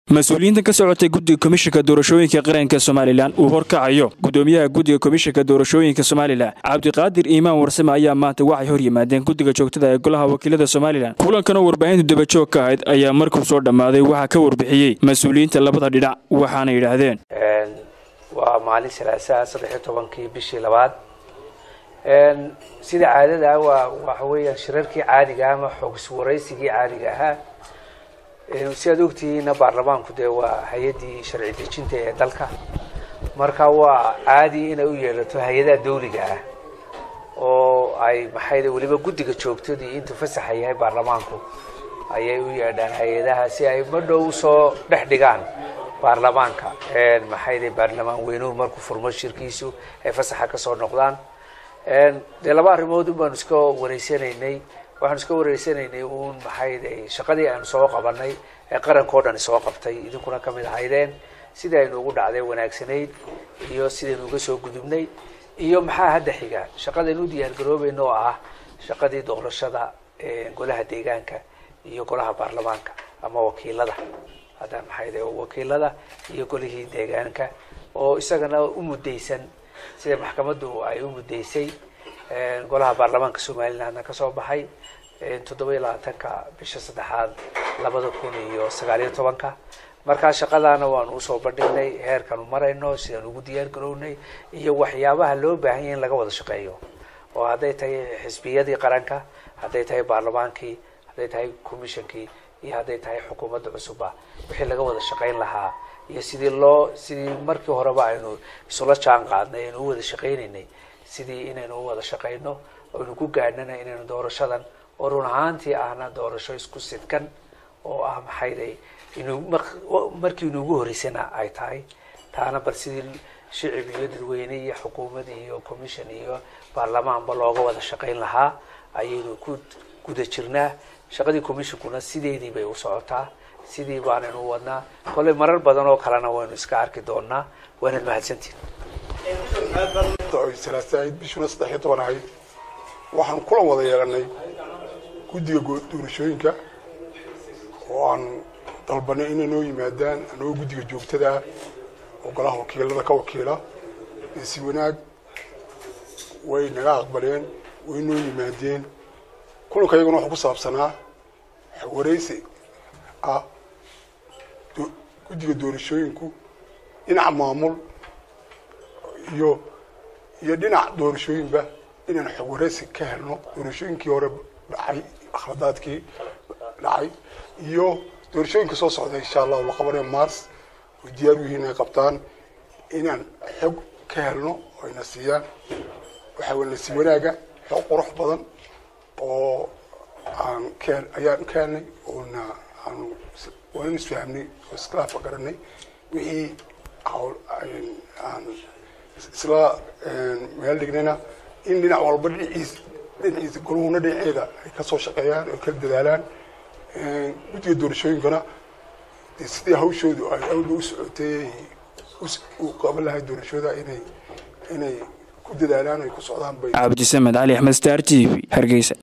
mas-uuliyiinta ka socotay guddiga komishinka doorashooyinka qaranka somalilan uu horkacayo gudoomiyaha guddiga komishinka doorashooyinka somalilan cabdiqaadir iimaan warsame ayaa maanta waxay hor yimaadeen guddiga joogtada ee golaha wakiilada somalilan kulankanoo warbaahintu dabajoog ka ahayd ayaa markuu soo dhammaaday waxaa ka warbixiyey mas-uuliyiinta labada dhinac waxaana yidhaahdeen waa maalin salaasaa saddex iyo tobankii bishii labaad sida caadada ah waa waxa weeyaan shirarkii caadiga ama xoogis waraysigii caadiga ahaa si aad ogtihiinna baarlamaanku dee waa hay-addii sharci dejinta ee dalka marka waa caadi inay u yeelato hay-adaha dawliga ah oo ay maxay weliba guddiga joogtadii intuu fasaxa yahay baarlamaanku ayay u yeedhaan hay-adaha si ay madhow usoo dhex dhigaan baarlamaanka maxay baarlamaan weynuhu markuu furmo shirkiisu ay fasaxa kasoo noqdaan dee laba arrimood un baanu iska wareysanaynay waxaanu iska wareysanaynay uun maxay shaqadii aanu soo qabanay ee qarankao dhan soo qabtay idinkuna kamid ahaydeen sidii aynu ugu dhacday wanaagsanayd iyo sidaynu uga soo gudubnay iyo maxaa hadda xiga shaqadaynu u diyaar garoobayna oo ah shaqadii doorashada golaha deegaanka iyo golaha baarlamaanka ama wakiilada hadda maxay wakiilada iyo golihii deegaanka oo isagana u mudaysan sida maxkamaddu ay u muddaysay golaha baarlamaanka somalilandna kasoo baxay toddoba iyo labaatanka bisha saddexaad labada kun iyo sagaaliyo tobanka markaa shaqadaana waanu usoo bandhignay heerkanu marayno sidaan ugu diyaar garownay iyo waxyaabaha loo baahan yahy in laga wada shaqeeyo oo hadday tahay xisbiyadii qaranka hadday tahay baarlamaankii hadday tahay commissionkii iyo hadday tahay xukuumadda cusubba wixii laga wada shaqayn lahaa iyo sidii loo sidii markii horeba aynu isula jaan qaadnay aynu u wada shaqaynaynay sidii inaynu u wada shaqayno aynu ku gaadhnana inaynu doorashadan oo run ahaantii ahna doorasho isku sidkan oo ah maxayday inuu markii inuugu horeysana ay tahay taana bal sidii shicib iyo dadweyne iyo xukuumad iyo commission iyo baarlamaanba looga wada shaqayn lahaa ayaynu ku guda jirnaa shaqadii commissionkuna sideedii bay u socotaa sidii baanaynu wadnaa kolley marar badan oo kalena waynu iska arki doonaa waanaad mahadsantiin salaasaid bishuna saddex iyo toban ahayd waxaanu kulan wada yeelanay guddiga doorashooyinka oo aan dalbanay inay noo yimaadaan anagoo guddiga joogtada oo golaha wakiilada ka wakiila si wanaag way naga aqbaleen way noo yimaadeen kulanka iyaguna wuxuu ku saabsanaa wareysi ah guddiga doorashooyinku dhinaca maamul iyo iyo dhinac doorashooyinba inaan xog wareysi ka helno doorashooyinkii hore dhacay akhladaadkii dhacay iyo doorashooyinka soo socda insha allahu la qabanayo mars oo diyaar u yihiin ay qabtaan inaan xog ka helno oo ayna siiyaan waxaa weye nasi wanaaga xog qurux badan oo aan ka ayaan ka helnay oona aanu waan isfahamnay oo iskilaafa garanay wixii hawl aan isla meel dhignayna in dhinac walba dhinaciis dhinaciisa goluhuna dhinaceeda ay kasoo shaqeeyaan oo kala dadaalaan guddiga doorashooyinkana sidii hawshoodu ay awla u socotay u qaban lahay doorashooda inay inay ku dadaalaan ay ku socdaan bay cabdisamed cali axmed star t v hargeysa